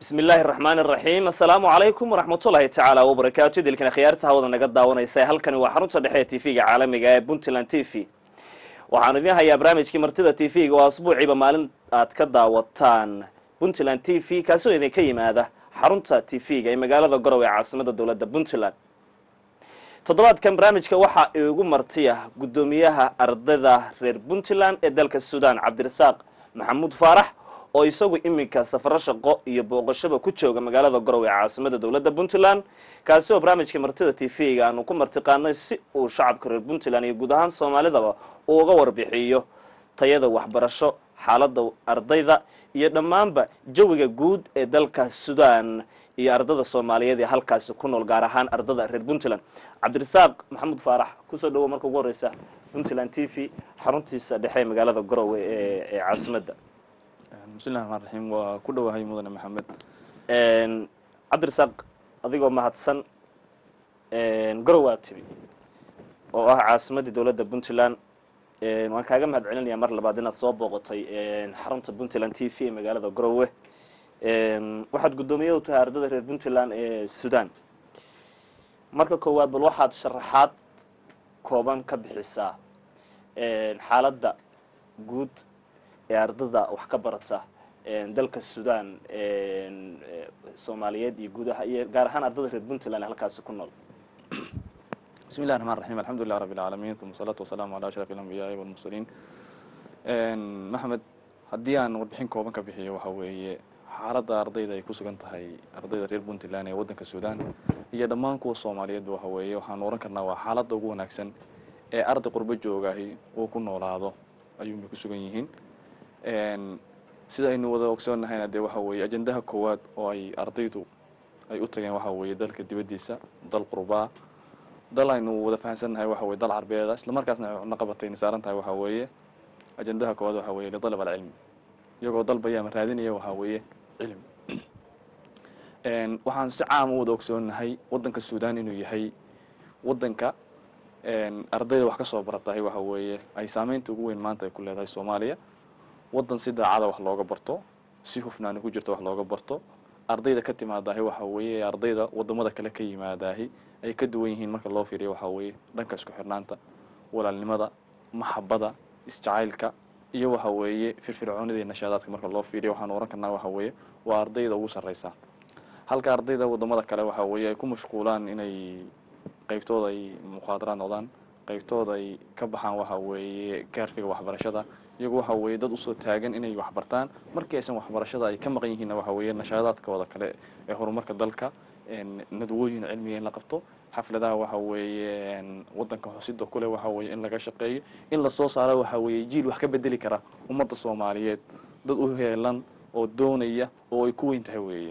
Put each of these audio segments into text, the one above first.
bismi illaahi araxmaan araxiim assalaamu calaykum waraxmatullaahi tacaala wabarakaatu idilkan khiyaarta hawada naga daawanaysa halkani waa xarunta dhexe ee t v-ga caalamiga ee puntland t v waxaanu idiin hayaa barnaamijkii martida t v-ga oo asbuuciiba maalin aad ka daawataan puntland t v kaasoo idinka yimaada xarunta t v-ga ee magaalada gorow ee caasimada dowladda puntland toddobaadkan barnaamijka waxaa iigu martiya guddoomiyaha ardayda reer puntland ee dalka suudaan cabdirasaaq maxamuud faarax oo isagu iminka safaro shaqo iyo booqashaba ku jooga magaalada gorow ee caasimada dowladda puntland kaasi oo barnaamijka martida t v-ga aanu ku martiqaanay si uu shacabka reer puntland iyo guud ahaan soomaalidaba uu uga warbixiyo tayada waxbarasho xaaladda ardayda iyo dhammaanba jawiga guud ee dalka sudan iyo ardada soomaaliyeed ee halkaasi ku nool gaar ahaan ardada reer puntland cabdirasaaq maxamuud faarax kusoo dhawow marka ugu horeysa puntland t v xaruntiisa dhexe ee magaalada garowe ee caasimadda bismillahi raxmaan raxiim waa ku dhowahay mudane maxamed cabdirasaaq adigoo mahadsan garowaad timi oo ah caasimaddii dowladda puntland waan kaaga mahad celinayaa mar labaad inaad soo booqotay xarunta puntland t v ee magaalada garowe waxaad guddoomiye u tahay ardada reer puntland ee sudan marka koowaad bal waxaad sharaxaad kooban ka bixisaa xaaladda guud ee ardada wax ka barata dalka sudan soomaaliyeed iyo guudaha iyo gaar ahaan ardada reer puntland ee halkaasi ku nool bismi llahi raxmaan raxiim alxamdulilah rabbi alcaalamiin uma asalaatu wasalaamu ala ashraf alambiyaai walmursaliin maxamed haddii aan warbixin kooban ka bixiyo waxa weeye xaaladda ardayda ay ku sugan tahay ardayda reer puntland ee waddanka sudan iyo dhammaan kuwa soomaaliyeedba waxa weeye waxaanu ohan karnaa waa xaaladda ugu wanaagsan ee arday qurbo joogahi uu ku noolaado ayuunbay ku sugan yihiin sida aynu wada ogsoonnahayna dee waxa weeye ajendaha koowaad oo ay ardaydu ay u tageen waxa weeye dalka dibaddiisa dal qurbaa dal aynu wada fahansannahay waxa weye dal carbeeda isla markaasna cunno qabatayna saaran tahay waxa weeye ajendaha koowaad waxa weeye lidalab alcilmi iyagoo dalbaya ama raadinaya waxaa weeye cilmi waxaan si caam u wada ogsoonnahay waddanka sudan inuu yahay waddanka ardayda wax ka soo baratahay waxa weeye ay saameynta ugu weyn maanta ay ku leedahay soomaaliya waddan si daacada wax looga barto si hufnaani ku jirta wax looga barto ardayda ka timaadaahi waxa weeye ardayda wadamada kale ka yimaadaahi ay ka duwan yihiin marka loo fiiriyo waxa weeye dhanka isku xirnaanta walaalnimada maxabada isjacaylka iyo waxa weeye firfircoonida iyo nashaadaadka marka loo fiiriyo waxaanu ohan karnaa waxa weeye waa ardayda ugu sarreysa halka ardayda wadamada kale waxa weeye ay ku mashquulaan inay qeybtooda ay mukhaadaraad noqdaan qeybtooda ay ka baxaan waxa weeye gaarfiga waxbarashada iyagu waxa weeye dad usoo taagan inay waxbartaan markii aysan waxbarashada ay ka maqan yihiinna waxa weeye nashaadaadkooda kale ee horumarka dalka nadwooyin cilmiga in la qabto xafladaha waxa weeye waddanka xusida kule waxa weeye in laga shaqeeyo in lasoo saaro waxa weeye jiil wax ka bedeli kara ummadda soomaaliyeed dad u heelan oo doonaya oo ay ku weyn tahay weeye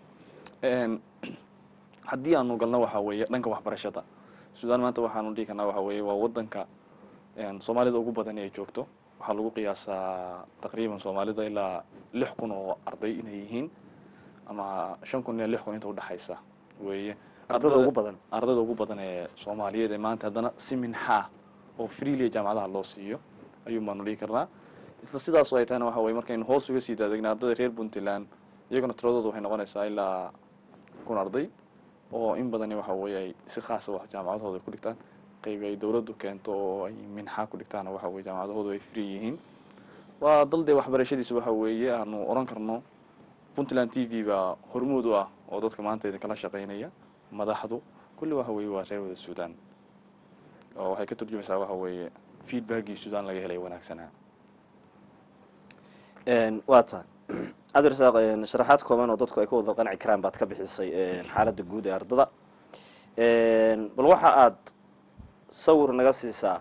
haddii aanu galno waxa weeye dhanka waxbarashada sudan maanta waxaanu dhihi karnaa waxa weeye waa waddanka soomaalida ugu badan ay joogto waxaa lagu qiyaasaa taqriiban soomaalida ilaa lix kun oo arday inay yihiin ama shan kun ilaa lix kun inta udhexaysa weeye ardada ugu badan ardayda ugu badan ee soomaaliyeed ee maanta haddana si minxaa oo freelia jaamacadaha loo siiyo ayuun baanu dhihi karnaa isla sidaasoo ay tahayna waxa weye markaynu hoos uga sii daadegna ardayda reer puntland iyaguna tiradooda waxay noqonaysaa ilaa kun arday oo in badani waxa weeye ay si khaasa wax jaamacadahooda ay ku dhigtaan qayb ay dowladdu keento oo ay minxaa ku dhigtaana waxa weye jaamacadahoodu ay free yihiin waa dal dee waxbarashadiisa waxa weeye aanu oran karno puntland t v baa hormuud u ah oo dadka maanta idinkala shaqaynaya madaxdu kulli waxa weeye waa reer wada sudan oo waxay ka turjumaysaa waxa weeye feedbackii sudan laga helay wanaagsanaa waa tahay cabdirasaaq sharaxaad kooban oo dadku ay ka wada qanci karaan baad ka bixisay xaaladda guud ee ardada bal waxa aad sawir naga siisaa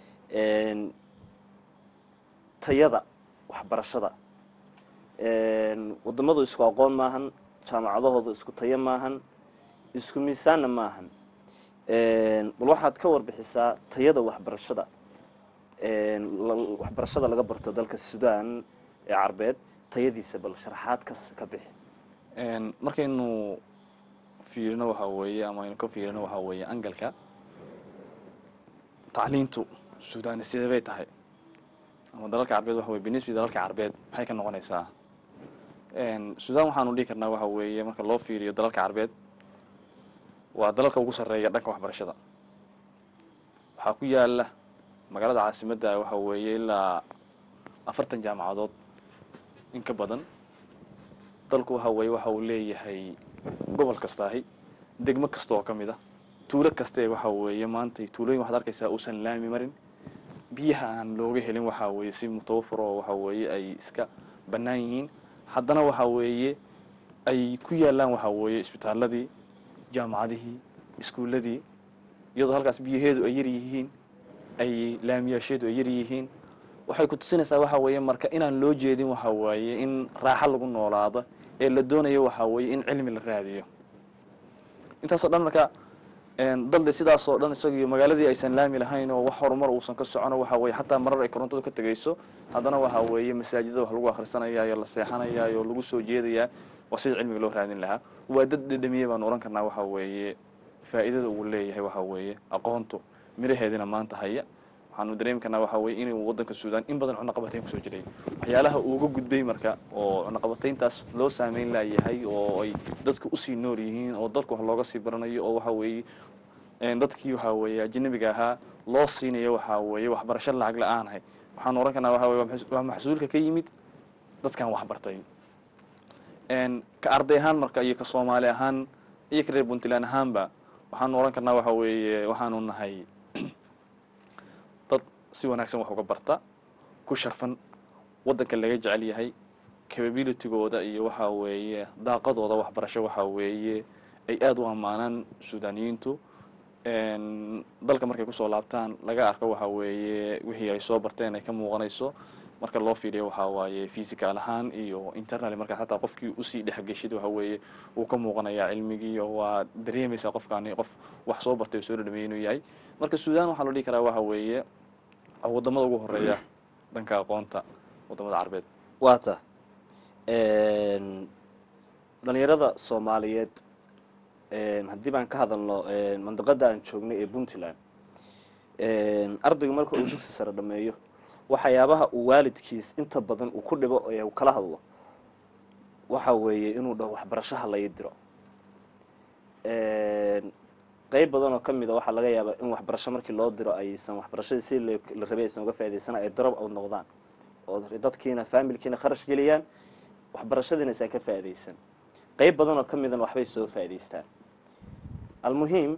tayada waxbarashada wadamadu isku aqoon maahan jaamacadahooda isku tayo maahan isku miisaanna maahan bal waxaad ka warbixisaa tayada waxbarashada waxbarashada laga barto dalka sudan ee carbeed tayadiisa bal sharaxaad kas ka bixi markaynu fiirino waxa weeye ama aynu ka fiirino waxa weeye angalka tacliintu sudan sidee bay tahay ama dalalka carbeed waxa weye binisbi dalalka carbeed maxay ka noqonaysaa sudan waxaanu dhihi karnaa waxa weeye marka loo fiiriyo dalalka carbeed waa dalalka ugu sarreeya dhanka waxbarashada waxaa ku yaala magaalada caasimadda waxa weeye ilaa afartan jaamacadood in ka badan dalku waxa weeye waxa uu leeyahay gobol kastaahi degmo kasta oo ka mid a tuulo kastae waxa weeye maanta tuulooyin waxaad arkaysaa uusan laami marin biyaha aan looga helin waxa weeye si mutawafir oo waxa weeye ay iska bannaan yihiin haddana waxa weeye ay ku yaalaan waxa weeye isbitaaladii jaamacadihii iskuulladii iyadoo halkaas biyaheedu ay yar yihiin ay laamiyaasheedu ay yar yihiin waxay ku tusinaysaa waxa weeye marka inaan loo jeedin waxa weeye in raaxo lagu noolaado ee la doonayo waxa weeye in cilmi la raadiyo intaasoo dhan marka dalde sidaasoo dhan isagiyo magaaladii aysan laami lahayn oo wax horumar uusan ka socono waxa weye xataa marar ay korontadu ka tegayso haddana waxa weeye masaajidada wax lagu akhrisanayaayo la seexanayaayo lagu soo jeedayaa waa sida cilmiga loo raadin lahaa waa dad dhedhamiye baanu ohan karnaa waxa weeye faa'iidada uu leeyahay waxa weeye aqoontu miraheedina maanta haya waxaanu dareemi karnaa waxa weye inuu waddanka suudaan in badan cunaqabatayn kusoo jiray waxyaalaha uuga gudbay marka oo cunaqabatayntaas loo saameyn laayahay oo ay dadku usii nool yihiin oo dalku wax looga sii baranayo oo waxa weeye dadkii waxa weeye ajanabiga ahaa loo siinayo waxa weeye waxbarasho lacag la-aanahay waxaanu ohan karnaa waxa weye waa maxsuulka ka yimid dadkan waxbartay ka arday ahaan marka iyo ka soomaali ahaan iyo ka reer puntland ahaanba waxaanu ohan karnaa waxa weeye waxaanu nahay dad si wanaagsan wax uga barta ku sharfan waddanka laga jecel yahay capabilitygooda iyo waxa weeye daaqadooda waxbarasho waxa weeye ay aada u ammaanaan suudaniyiintu dalka markay kusoo laabtaan laga arko waxa weeye wixii ay soo barteen ay ka muuqanayso marka loo fiiriyo waxa waaye physical ahaan iyo internal marka xataa qofkii usii dhexgeshid waxa weeye uu ka muuqanayaa cilmigii oo waa dareemaysaa qofkaani qof wax soo bartay oo soo dhadhameyay inuu yahay marka suudaan waxaa loo dhihi karaa waxa weeye wadamada ugu horeeya dhanka aqoonta wadamada carbeed waata dhalinyarada soomaaliyeed haddii baan ka hadalno mandiqada aan joognay ee puntland ardaygu marka uu dugsi sare dhameeyo waxyaabaha uu waalidkiis inta badan uu ku dhibo ee uu kala hadlo waxa weeye inuu dhaho waxbarashaha lai diro qeyb badan oo ka mid a waxaa laga yaabaa in waxbarasho markii loo diro aysan waxbarashadii si la rabay aysan uga faa'idaysana ay darab u noqdaan oo dadkiina faamilkiina kharash geliyaan waxbarashadiina aysan ka faa'iidaysan qeyb badan oo ka midana waxbay soo faa'idaystaan almuhiim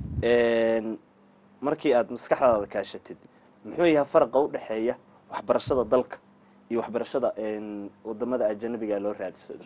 markii aada maskaxdaada kaashatid muxuu yahay faraqa u dhexeeya waxbarashada dalka iyo waxbarashada wadamada ajanabiga loo raadsado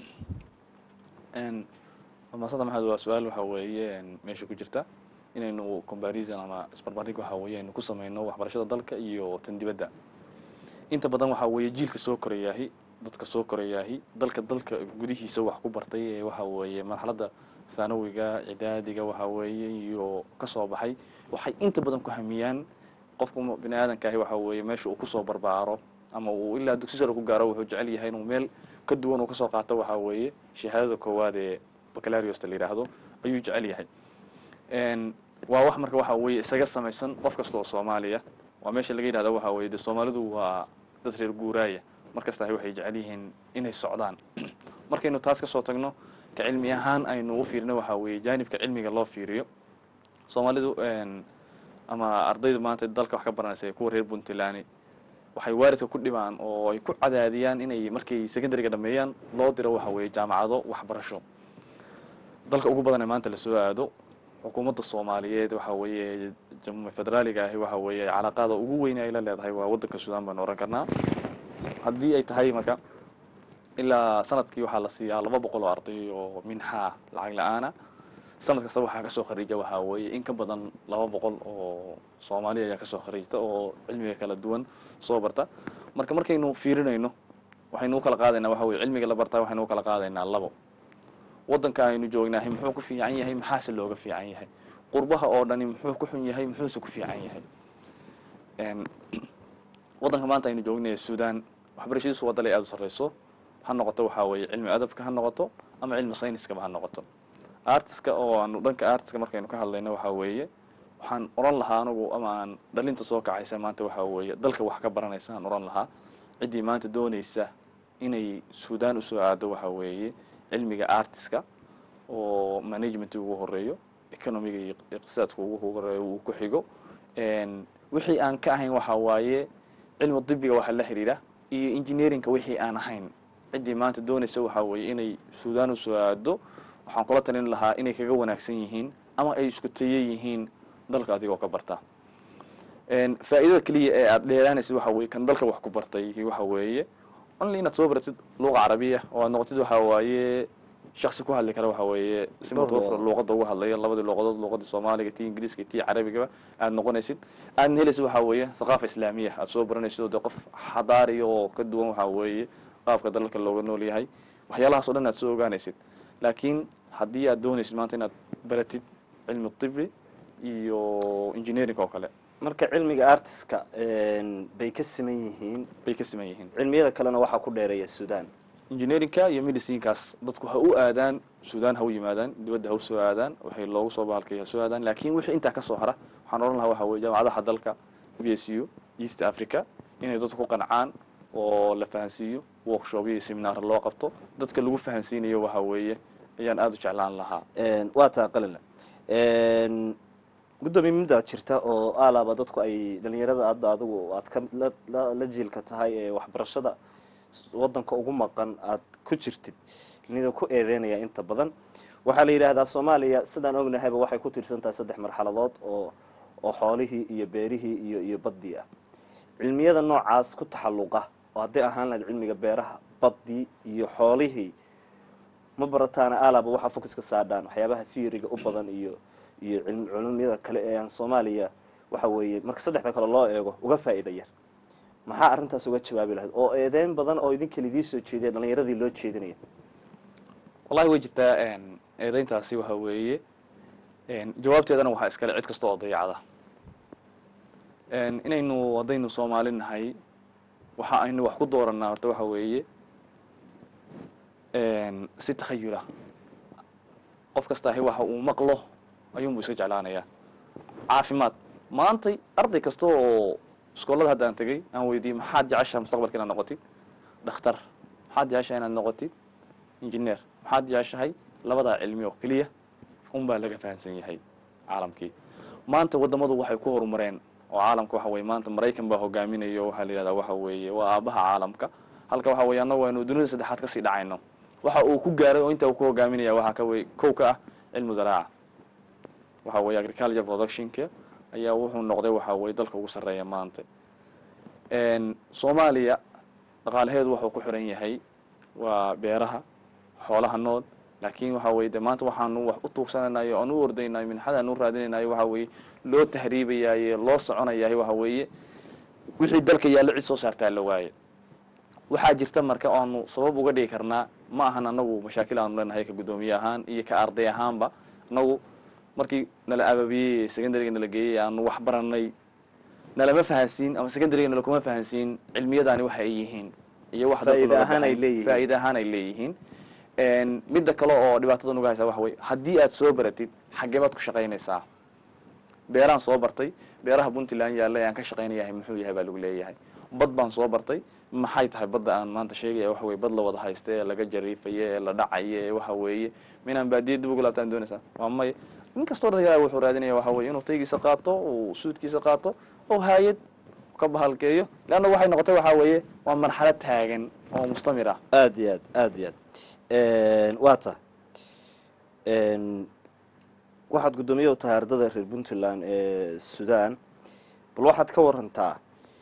maasada maxamed waa su-aal waxa weeye meesha ku jirta inaynu comparison ama isbarbarig waxa weeye aynu ku sameyno waxbarashada dalka iyo tan dibadda inta badan waxa weeye jiilka soo korayaahi dadka soo korayaahi dalka dalka gudihiisa wax ku bartay ee waxa weeye marxaladda thanawiga cidaadiga waxa weeye iyo kasoo baxay waxay inta badan ku hamiyaan qofku bini aadankaahi waxa weeye meesha uu kusoo barbaaro ama uu ilaa dugsi sare ku gaaro wuxuu jecel yahay inuu meel ka duwan uu kasoo qaato waxa weeye shahaadada koowaad ee bacalariusta la yidhaahdo ayuu jecel yahay waa wax marka waxa weeye isaga samaysan qof kasta oo soomaaliya waa meesha laga yidhahdo waxa weye de soomaalidu waa dad reer guuraaya markastahi waxay jecel yihiin inay socdaan markaynu taas kasoo tagno ka cilmi ahaan aynu u fiirino waxa weeye jaanibka cilmiga loo fiiriyo soomaalidu ama ardayda maanta dalka wax ka baranaysa ee kuwa reer puntland waxay waalidka ku dhibaan oo ay ku cadaadiyaan inay markay secondariga dhameeyaan loo diro waxa weeye jaamacado waxbarasho dalka ugu badan ee maanta lasoo aado xukuumadda soomaaliyeed waxa weeye jamhuuria federaaliga ahi waxa weeye calaaqaada ugu weyn ay la leedahay waa waddanka suudaan baanu oran karnaa haddii ay tahay marka ilaa sanadkii waxaa la siiyaa laba boqol oo arday oo minxaa lacag la-aana sanad kasta waxaa kasoo khariija waxaa weeye in ka badan laba boqol oo soomaaliya ayaa kasoo khariijta oo cilmiga kala duwan soo barta marka markaynu fiirinayno waxaynu u kala qaadaynaa waxa weye cilmiga la bartaa waxaynu u kala qaadaynaa labo waddanka aynu joognahay muxuu ku fiican yahay maxaase looga fiican yahay qurbaha oo dhani muxuu ku xun yahay muxuuse ku fiican yahay waddanka maanta aynu joognaya suudaan waxbarashadiisu waa dalay aada u sarreyso ha noqoto waxaa weeye cilmi adabka ha noqoto ama cilmi sayniskaba ha noqoto artiska oo aanu dhanka artiska markaynu ka hadlayno waxaa weeye waxaan oran lahaa anugu ama aan dhalinta soo kacaysa maanta waxaa weeye dalka wax ka baranaysa aan oran lahaa ciddii maanta doonaysa inay suudaan usoo aado waxa weeye cilmiga artiska oo management ugu horeeyo economiga iyo iqtisaadka ugu horeeyo uu ku xigo wixii aan ka ahayn waxa waaye cilmi dibiga waxa la xiriira iyo engineeringa wixii aan ahayn ciddii maanta doonaysa waxa weeye inay suudaan usoo aado waxaan kula talin lahaa inay kaga wanaagsan yihiin ama ay isku taye yihiin dalka adigoo ka barta faa'iidada keliya ee aada dheeraanaysid waxa weye kan dalka wax ku bartay waxa weeye only inaad soo baratid luqa carabiya oo aad noqotid waxa waaye shaksi ku hadli kara waxa weeye si mutawafir luuqada uga hadlaya labadii luuqadood luuqadii soomaaliga tii ingiriiska tii carabigaba aad noqonaysid aadna helaysid waxa weeye thaqaafa islaamiya aad soo baranaysid oo dee qof xadaariya oo ka duwan waxa weeye qaabka dalalka looga nool yahay waxyaalahaas o dhan aad soo ogaanaysid laakiin haddii aad doonaysid maanta inaad baratid cilmi tibi iyo engineering oo kale marka cilmiga artiska bay ka siman yihiin bay ka siman yihiin cilmiyada kalena waxaa ku dheereeya sudan engineerinka iyo medicinekaas dadku ha u aadaan suudaan ha u yimaadaan dibadda ha u soo aadaan waxay loogu soo bahalkay ha soo aadaan laakiin wixii intaa ka soo hara waxaan odhan lahaa waxa weye jaamacadaha dalka b s u east africa inay dadku ku qancaan oo la fahansiiyo workshopyo iyo seminaar loo qabto dadka lagu fahansiinayo waxa weeye ayaan aada u jeclaan lahaa waa taa qalila guddoomiye muddaad jirta oo alaaba dadku ay dhalinyarada hadda adigu aad ka la jiilka tahay ee waxbarashada wadanka ugu maqan aad ku jirtid nida ku eedeynaya inta badan waxaa la yidhaahdaa soomaaliya sidaan ognahayba waxay ku tiirsan tahay saddex marxaladood oo oo xoolihii iyo beerihii iyo iyo baddii ah cilmiyada noocaas ku taxalluqa oo hadday ahaan lahayd cilmiga beeraha baddii iyo xoolihii ma barataana alaba waxaa focuska saadhaan waxyaabaha theoryga u badan iyo iyo culumyada kale ee aan soomaaliya waxa weeye marka saddexda kale loo eego uga faa'iida yar maxaa arrintaas uga jawaabi lahayd oo eedeyn badan oo idinka lidii soo jeediya dhalinyaradii loo jeedinaya wallahi way jirtaa eedeyntaasi waxa weeye jawaabteedana waxaa iskale cid kasta oo dayacda inaynu haddaynu soomaali nahay waxa aynu wax ku dooranaa horta waxa weeye si takhayula qof kasta ahi waxa uu maqlo ayuunbuu iska jeclaanayaa caafimaad maantay arday kasta oo iskoolada hadda aan tegay aan weydiiyey maxaad jeceshaha mustaqbalka inaad noqotid dhakhtar maxaad jeceshahay inaad noqotid engineer maxaad jeceshahay labadaa cilmi oo keliya unbaa laga fahansan yahay caalamkii maanta waddamadu waxay ku horumareen oo caalamka waxa weye maanta maraykan baa hogaaminayo waxaa la yihahdaa waxa weeye waa aabaha caalamka halka waxa weye annagu aynu dunida saddexaad kasii dhacayno waxa uu ku gaaray oo intaa uu ku hogaaminaya waxaa ka wey kow ka ah cilmu zaraaca waxa weye agriculture productionka ayaa wuxuu noqday waxa weye dalka ugu sarreeya maanta soomaaliya dhaqaalaheedu wuxuu ku xiran yahay waa beeraha xoolaha nool laakiin waxa weye de maanta waxaanu wax u tuugsanaynayo oan u ordaynayo minxadaan u raadinaynayo waxa weeye loo tahriibayaaye loo soconayahay waxa weeye wixii dalka yaallo cid soo saartaa la waaye waxaa jirta marka oanu sabab uga dhigi karnaa ma ahan anagu mashaakil aanu leenahay ka guddoomiye ahaan iyo ka arday ahaanba anagu markii nala ababiyey secondaryga nala geeyey aanu wax baranay nalama fahansiin ama secondaryga nala kuma fahansiin cilmiyadaani waxa ay yihiin iyo wax Faa'iido ahaan ay leeyihiin. faa'iido ahaan ay leeyihiin midda kale oo dhibaatada nuga haysa waxa weye haddii aad soo baratid xaggee baad ku shaqaynaysaa beeraan soo bartay beeraha puntland yaalla ee aan ka shaqaynayahay muxuu yahay baa lagu leeyahay bad baan soo bartay maxay tahay badda aan maanta sheegaya waxa weye bad la wada haysta ee laga jariifaye ee la dhacaye ee waxa weeye minaan baadiya dib ugu laabtaan doonaysaa waa maya nin kastoo dhan yaraa wuxuu raadinaya waxa weye inuu taygiisa qaato uu suudkiisa qaato oo haayad ka bahalkeeyo leanna waxay noqotay waxa weeye waa marxalad taagan oo mustamir ah aada iyo aad aada iyo aad waa ta waxaad guddoomiye u tahay ardada reer puntland ee sudan bal waxaad ka warantaa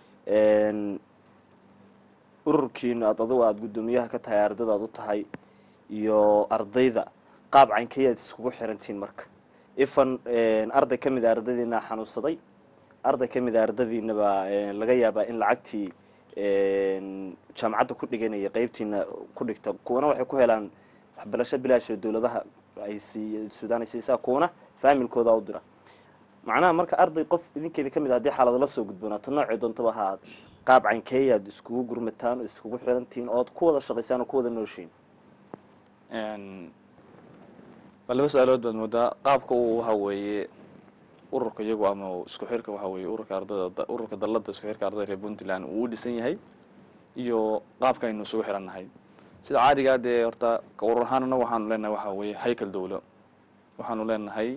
ururkiina aad adugu aada guddoomiyaha ka tahay ardada aad u tahay iyo ardayda qaab caynkayaad iskugu xirantihiin marka ifan arday ka mid a ardadiina xanuunsaday arday ka mid a ardadiinaba laga yaabaa in lacagtii jaamacadda ku dhiganaya qeybtiina ku dhigta kuwana waxay ku helaan waxbarasho bilaash oo dowladaha ay sii sudan ay siisaa kuwana faamilkooda u dira macnaha marka arday qof idinkeeda kamid a haddii xaalado la soo gudboonaato noocii doontaba ha ahaad qaab caynkeeyaad iskugu gurmataan oo iskugu xirantihiin ood ku wada shaqaysaan oo ku wada nooshiin waa laba su-aalood baad moodaa qaabka uu waxa weeye ururka iyagu ama isku xirka waxa weeye ururka ardada ururka dalada isku xirka ardada reer puntland uu u dhisan yahay iyo qaabka aynu isugu xirannahay sida caadigaa dee horta ka urur ahaan annaga waxaanu leenahay waxaa weeye haykal dowlo waxaanu leenahay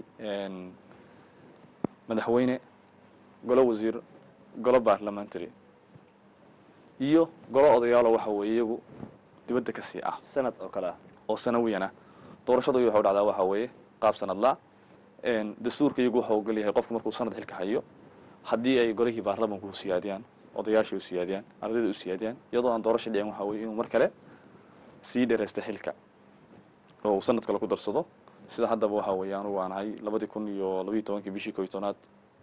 madaxweyne golo wasiir golo parliamentary iyo golo odayaalo waxa weeye iyagu dibadda ka sii ah sanad oo kale ah oo sanawiyan ah doorashadu iyo waxu dhacdaa waxaa weeye qaab sanadla dastuurka iyagu waxa ogol yahay qofku markuu sanad xilka hayo haddii ay golihii baarlamanku u siyaadiyaan odayaashii u siyaadiyaan ardayda u siyaadiyaan iyadoo aan doorasha dhicin waxaa weye inuu mar kale sii dheeraysta xilka oo uu sanad kale ku darsado sida haddaba waxaa weeye anugu aan ahay labadii kun iyo labayo tobankii bishii ko iyo tobnaad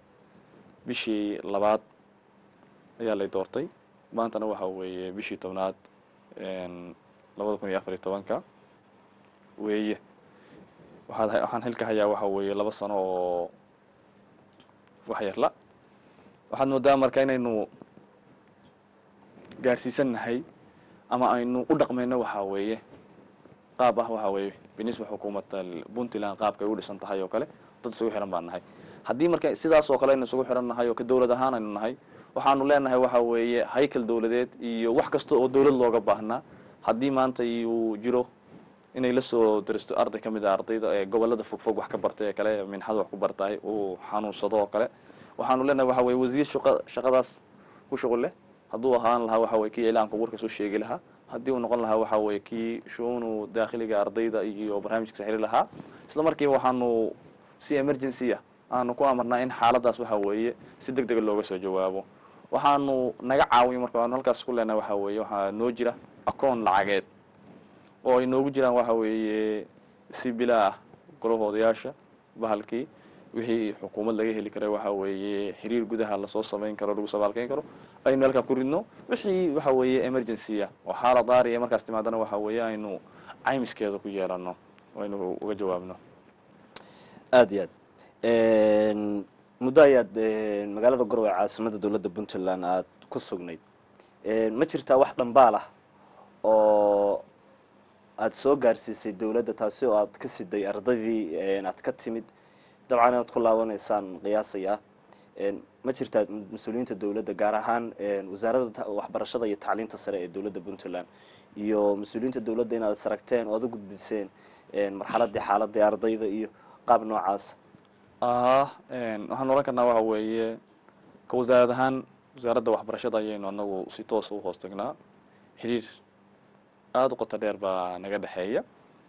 bishii labaad ayaa lay doortay maantana waxaa weeye bishii tobnaad labada kun iyo afar iyo tobanka weeye waxaad waxaan xilka hayaa waxaa weeye laba sano oo wax yarla waxaad moodaa marka inaynu gaarsiisannahay ama aynu u dhaqmayno waxaa weeye qaab ah waxaa weeye binisba xukuumadda puntland qaabka ay u dhisan tahay oo kale dad isugu xiran baan nahay haddii marka sidaas oo kale aynu isugu xiran nahay oo ka dowlad ahaan aynu nahay waxaanu leenahay waxaa weeye haykal dowladeed iyo wax kasta oo dowlad looga baahnaa haddii maanta uu jiro inay la soo daristo arday ka mid a ardayda ee gobolada fogfog wax ka bartay ee kale minxada wax ku bartaay uu xanuunsado oo kale waxaanu leenahay waxa weye wasiir shaqa shaqadaas ku shuqul leh hadduu ahaan lahaa waxa weye kii ilaanka warka soo sheegi lahaa haddii uu noqon lahaa waxa weye kii shuunu daakhiliga ardayda iyo barnaamijka xiri lahaa isla markiiba waxaanu si emergency ah aanu ku amarnaa in xaaladaas waxa weeye si deg dega looga soo jawaabo waxaanu naga caawiyo marka aanu halkaas ku leenahay waxa weeye waxaa noo jira akoon lacageed oo ay noogu jiraan waxa weeye si bilaa ah golaha odayaasha bahalkii wixii xukuumad laga heli karay waxa weeye xiriir gudaha lasoo samayn karo lagu sabaalkeyn karo aynu halkaa ku ridno wixii waxa weeye emergency ah oo xaalad daari ee markaas timaadana waxa weeye aynu caymiskeeda ku yeelano oo aynu uga jawaabno aada iyo aad muddo ayaad magaalada garowe caasimada dowladda puntland aada ku sugnayd ma jirtaa wax dhambaal ah oo aada soo gaarsiisay dowladda taasi oo aad ka siday ardaydii aad ka timid dabcan inaad ku laabanaysaan qiyaasaya ma jirtaa mas-uuliyiinta dowladda gaar ahaan wasaaradda waxbarashada iyo tacliinta sare ee dowladda puntland iyo mas-uuliyiinta dowladda inaad saragteen oo aad u gudbiseen marxaladii xaaladii ardayda iyo qaab noocaasa ah waxaan oran karnaa waxa weeye ka wasaarad ahaan wasaaradda waxbarashada ayaynu anagu si toosa u hoos tagnaa xiriir aada u qoto dheer baa naga dhexeeya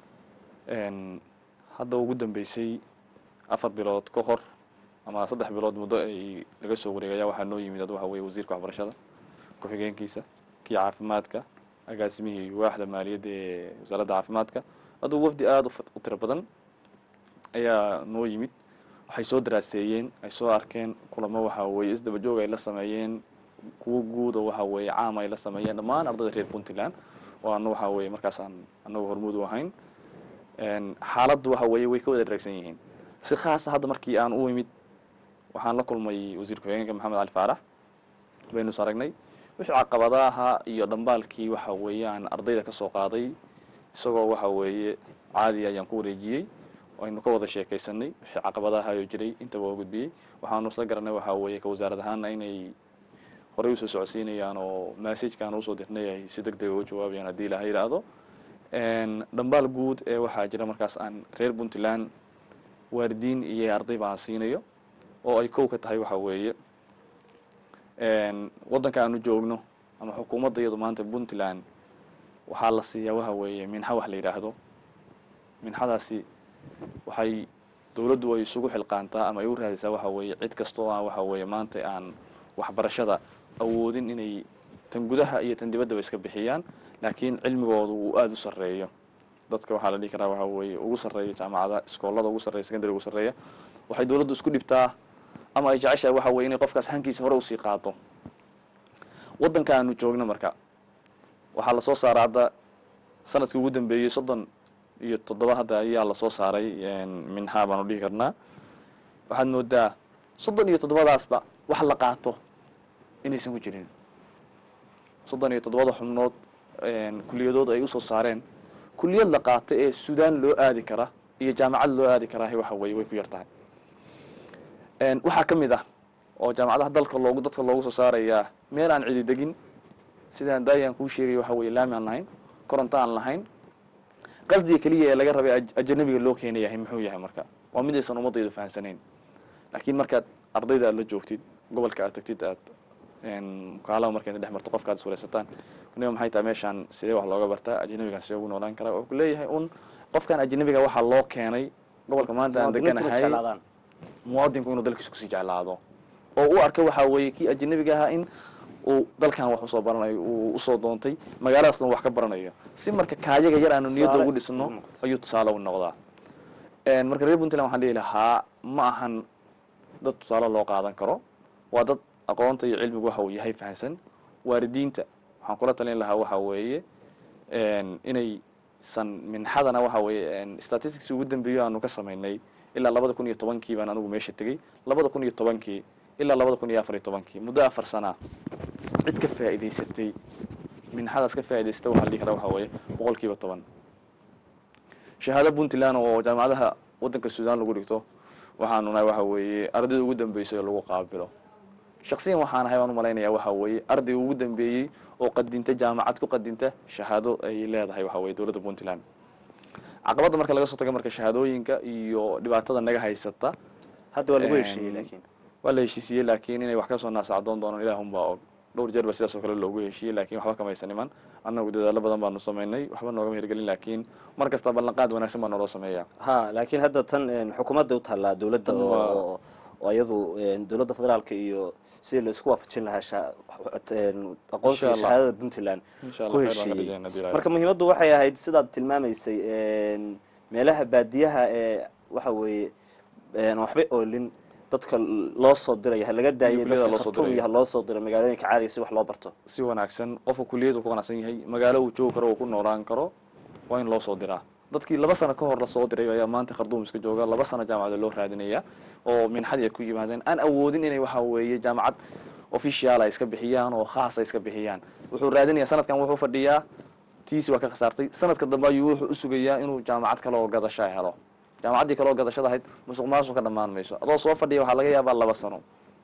hadda ugu dambeysay afar bilood ka hor ama saddex bilood muddo ay laga soo wareegaya waxaa noo yimid ad waxa weye wasiirka waxbarashada ku-xigeenkiisa kii caafimaadka agaasimihii waaxda maaliyadda ee wasaaradda caafimaadka aduu wafdi aada u tiro badan ayaa noo yimid waxay soo daraaseeyeen ay soo arkeen kulamo waxa weeye isdaba joog ay la sameeyeen kuwo guud oo waxa weeye caam ay la sameeyeen dhammaan ardayda reer puntland oo ana waxa weeye markaas aan anagu hormuud u ahayn xaaladdu waxa weeye way ka wada dharagsan yihiin si khaasa hadda markii aan u imid waxaan la kulmay wasiir ku-xigeenka maxamed cali faarax baynu is aragnay wixii caqabadaha iyo dhambaalkii waxa weeye aan ardayda ka soo qaaday isagoo waxa weeye caadi ayaan ku wareejiyey aynu ka wada sheekaysanay wixii caqabadaha ayuu jiray intaba waa gudbiyey waxaanu isla garanay waxaa weeye ka wasaarad ahaana inay horey usoo socodsiinayaan oo massajkaan usoo dirnay ay si deg dega uga jawaabayaan haddii ilaha yidhaahdo dhambaal guud ee waxaa jira markaas aan reer puntland waalidiin iyo arday baan siinayo oo ay kow ka tahay waxa weeye waddanka aanu joogno ama xukuumadda iyadu maanta puntland waxaa la siiyaa waxa weeye minxa wax la yidhaahdo minxadaasi waxay dowladdu ay isugu xilqaantaa ama ay u raadisaa waxa weeye cid kasta oo aan waxa weeye maanta aan waxbarashada awoodin inay tan gudaha iyo tan dibaddaba iska bixiyaan laakiin cilmigooda uu aada u sarreeyo dadka waxaa la dhihi karaa waxa weeye ugu sarreeya jaamacada iskoolada ugu sarreya secondary ugu sarreeya waxay dowladdu isku dhibtaa ama ay jeceshahay waxa weye inay qofkaas hankiisa hore usii qaado waddanka aanu joogno marka waxaa lasoo saaray hadda sanadkii ugu dambeeyey soddon iyo toddoba hadda ayaa lasoo saaray minhaa baanu dhihi karnaa waxaad moodaa soddon iyo toddobadaasba wax la qaato inaysan ku jirin soddon iyo toddobada xubnood kuliyadood ay usoo saareen kuliyad la qaato ee suudaan loo aadi kara iyo jaamacad loo aadi karaa waxa weye way ku yar tahay waxaa ka mid ah oo jaamacadaha dalka loogu dadka loogu soo saarayaa meel aan cidi degin sidaan daayaan kuu sheegay waxa weye laami aan lahayn koronto aan lahayn qasdiga keliya ee laga rabay aj- ajanabiga loo keena yahay muxuu yahay marka waa mid aysan ummadaydu fahamsanayn laakiin markaad ardayda aad la joogtid gobolka aad tagtid aad mukaalaba marka inta dhex marto qofka aad iswareysataan niba maxay tahay meeshaan sidee wax looga bartaa ajanabigaan sidee ugu noolaan karaa wuxuu ku leeyahay un qofkan ajanabiga waxaa loo keenay gobolka maanta aan muwaadiniintu inay deganahay jeclaadaan. muwaadinku inuu dalkiisa kusii jeclaado oo u arka waxaa weeye kii ajanabiga ahaa in uu dalkan wax usoo baranayo uu usoo doontay magaaladaasna uu wax ka baranayo si marka kaayaga yar aanu niyadda Tusaale ugu dhisno ugu noqoto. ayuu tusaale u noqdaa Een, marka reer puntland waxaan dhihi lahaa ma ahan dad tusaale loo qaadan karo waa dad aqoonta iyo cilmigu waxa uu yahay fahansan waalidiinta waxaan kula talin lahaa waxa weeye een, inay san minxadana waxa weeye een, statistics ugu dambeeyo aanu ka samaynay ilaa labada kun iyo tobankii baan anigu meesha tegey labada kun iyo tobankii ilaa labada kun iyo afar iyo tobankii muddo afar sana cid ka faa'iidaysatay minxadaas ka faa'iidaysata waxaa la dhihi karaa waxa weeye boqol kiiba toban shahaado puntland oo jaamacadaha waddanka suudaan lagu dhigto waxaanu nahay waxa weeye ardayda ugu dambeysay oo lagu qaabilo shaksiyan waxaan ahay baan u malaynayaa waxa weeye ardayga ugu dambeeyey oo qadinta jaamacad ku qadinta shahaado ay leedahay waxa weye dowladda puntland caqabadda marka laga soo tago marka shahaadooyinka iyo dhibaatada naga haysata hadda waa lagu Een, heshiiyey laakiin waa la heshiisiiyey laakiin inay wax ka soo naasacdoon doonaan ilaahunbaa og dhowr jeer ba sidaas oo kale loogu heshiiyey laakiin waxba kamaysan iman annagu dadaalo badan baanu samaynay waxba noogama hirgelin laakiin mar kasta ballanqaad wanaagsan baa naloo sameeyaa ha laakiin hadda tan een, xukuumadda u taallaa dowladda Tan waa- oo oo iyadu een, dowladda federaalka iyo sidii la isku waafajin lahaa sha- een, aqoonsiga Insha Allah. shahaadada puntland insha ku allah khayr baan ka heshiiyey rajaynaa haddii ilaahay marka muhiimaddu waxay ahayd sidaad tilmaamaysay een, meelaha baadiyaha ee waxa weeye een, waxba oolin dadka loo soo diraya ha laga daayay kulliyada dadka loo soo khartuum diraya. iyo ha loo soo diro magaalooyinka caadiga si wax loo barto si wanaagsan qofka kuliyadu ku qanacsan yahay magaalo uu joogi karo uu ku noolaan karo waa in loo soo diraa dadkii laba sano ka hor lasoo diray ayaa maanta kharduum iska jooga laba sano jaamacada loo raadinaya oo minxadii ay ku yimaadeen aan awoodin inay waxa weeye jaamacad official ay iska bixiyaan oo khaas ay iska bixiyaan wuxuu raadinaya sanadkan wuxuu fadhiyaa tiisi waa ka khasaartay sanadka dambe ayuu wuxuu u sugayaa inuu jaamacad kale oo gadasho helo jaamacaddii kale oo gadashada ahayd musuq maasuq ka dhammaan mayso adoo soo fadhiya waxaa laga yaabaa laba sano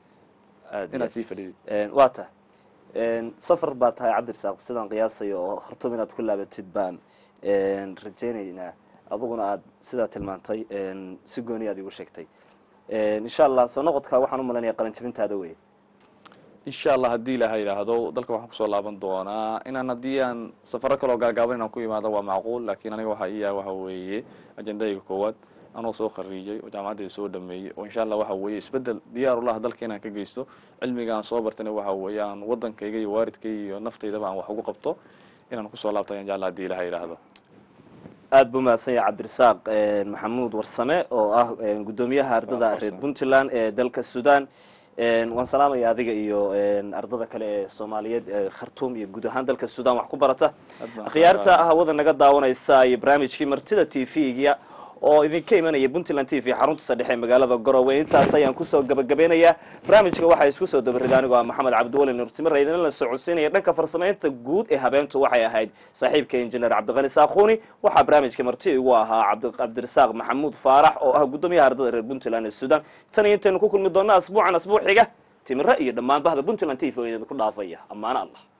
aad iyo inaad aad. sii fadhidid Een, waa tahay Een, safar baa tahay cabdirasaaq sidaan qiyaasayo oo khartuum inaad ku laabatid baan een, rajaynaynaa aduguna aad sidaa tilmaantay een, si gooni aad igu sheegtay Een, insha allah soo noqodka waxaan u malanaya qalanjabintaada wey insha allah haddii ilaaha yidhaahdo dalka waxaan kusoo laaban doonaa inaan haddii aan safaro kaloo gaagaaban inaan ku imaado waa macquul laakiin aniga waxaa iya waxa weeye ajendayga koowaad anoo soo khariijay oo jaamacaddeeda soo dhameeyey oo insha allah waxa weeye isbedel diyaar ulaha dalka inaan ka geysto cilmiga aan soo bartana waxa weeye aan waddankayga iyo waalidkayga iyo naftaydaba aan wax ugu qabto inaan kusoo laabto ayaan jecla haddii ilaha yidhaahdo aada buu mahadsan yahay cabdirasaaq een, maxamuud warsame oo ah een, guddoomiyaha ardada Warsame. reer puntland ee dalka sudan Een, waan salaamaya adiga iyo een, ardada kale ee soomaaliyeed ee khartuum iyo guud ahaan dalka sudan wax ku barata Aad baan akhyaarta xaaraa. hawada naga daawanaysa iyo barnaamijkii martida t v-ga oo idinka imanaya puntland t v xarunta sadhexe ee magaalada garowe intaas ayaan kusoo gabagabeynayaa barnaamijka waxaa isku soo dabarida anigoo ah maxamed cabdiwali nurtimir idin la socodsiinaya dhanka farsamaynta guud ee habeentu waxay ahayd saaxiibka injineer cabdiqani saakhuuni waxaa barnaamijka marti igu ahaa cabdi- cabdirasaaq maxamuud faarax oo ah guddoomiyaha ardada reer puntland ee sudan tan iyo intaynu ku kulmi doona asbuucan asbuuc xiga timiro iyo dhammaan bahda puntland t v oo idinku dhaafaya ammaano allah